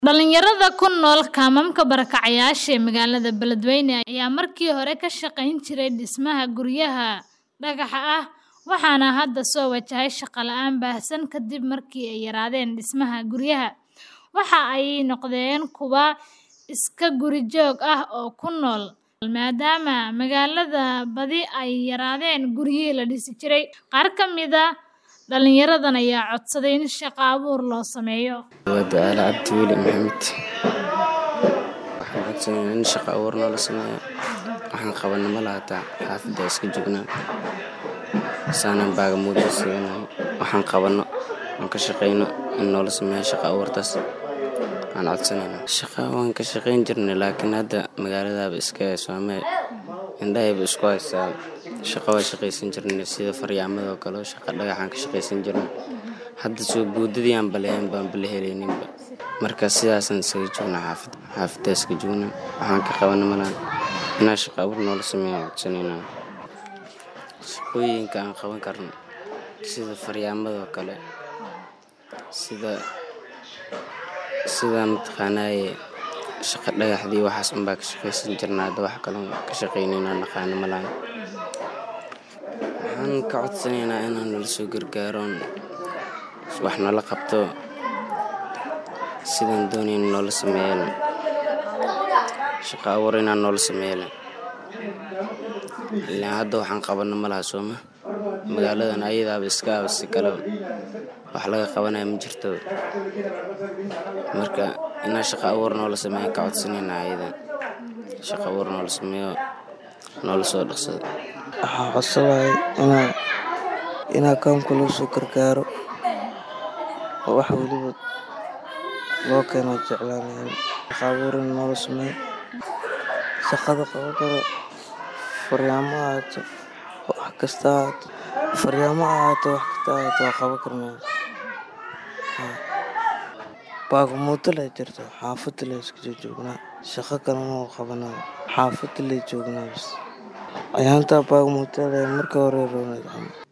Dhalinyarada ku nool kaamamka barakacayaasha ee magaalada Beledweyne ayaa markii hore ka shaqayn jiray dhismaha guryaha dhagaxa ah waxaana hadda soo wajahay shaqo la'aan baahsan kadib markii ay yaraadeen dhismaha guryaha. Waxa ay noqdeen kuwo iska guri joog ah oo ku nool maadaama magaalada badi ay yaraadeen guryihii la dhisi jiray. Qaar ka mid ah dhalinyaradan ayaa codsaday in shaqo abuur loo sameeyo. Waa Ducaale Cabdi Weli Maxamed. Waxaan codsanaynaa in shaqo abuur noola sameeyo. Waxaan qabana ma laha taa xaafadda iska joognaa. Saanan baagamuud siinahay. Waxaan qabano aan ka shaqeyno in noola sameeyo shaqo abuurtaas. Waan codsanaynaa. Shaqo waan ka shaqeyn jirnay laakiin hadda magaaladaaba iska soomay. Indhahayba isku haysaa. Shaqo waa shaqaysan jirnay sida faryaamada oo kale shaqo dhagaxaan ka shaqaysan jirnay. Hadda soo boodadii aan balahayn baan bala helayninba. Marka sidaasaan isaga joognaa xaafadda. Xaafadda iska joognaa. Waxaan ka qabana ma laha. Inaa shaqo abuur noola sameeyo waan codsanaynaa. Shaqooyinka aan qaban karno sida faryaamada oo kale sida sida mataqaanaaye shaqo dhagaxdii waxaas unbaa ka shaqaysan jirnaa hadda wax kale ka shaqeynayna naqaano ma laha. Waxaan ka codsanaynaa inaan nala soo gargaaroon wax nala qabto sidaan doonayno noola sameeyo. Shaqo abuur inaan noola sameeyo. Ilaa hadda waxaan qabana ma laha sooma. Magaaladan ayadaaba iska ah si kale wax laga qabanayo ma jirto. Marka inaa shaqo abuur noola sameeyo ka codsanaynaa ayada. Shaqo abuur noola sameeyo noola soo dhaqsado. Waxaan codsanahay inaa inaa kaamka loo soo gargaaro oo wax waliba loo keeno jeclaanahay. Shaqo abuur in noola sameeyo. Shaqada qaban karo faryaamo ha ahaato wax kasta ha ahaato. Faryaamo ha ahaato wax kasta ha ahaato waan qaban karnaa. Baagamuudo lee jirto xaafadda lee iska joognaa. Shaqo kale ma qabanaa. Xaafadda lee joognaa bas. Ayaanta baagamuudo lee marka hore rooneyd camal.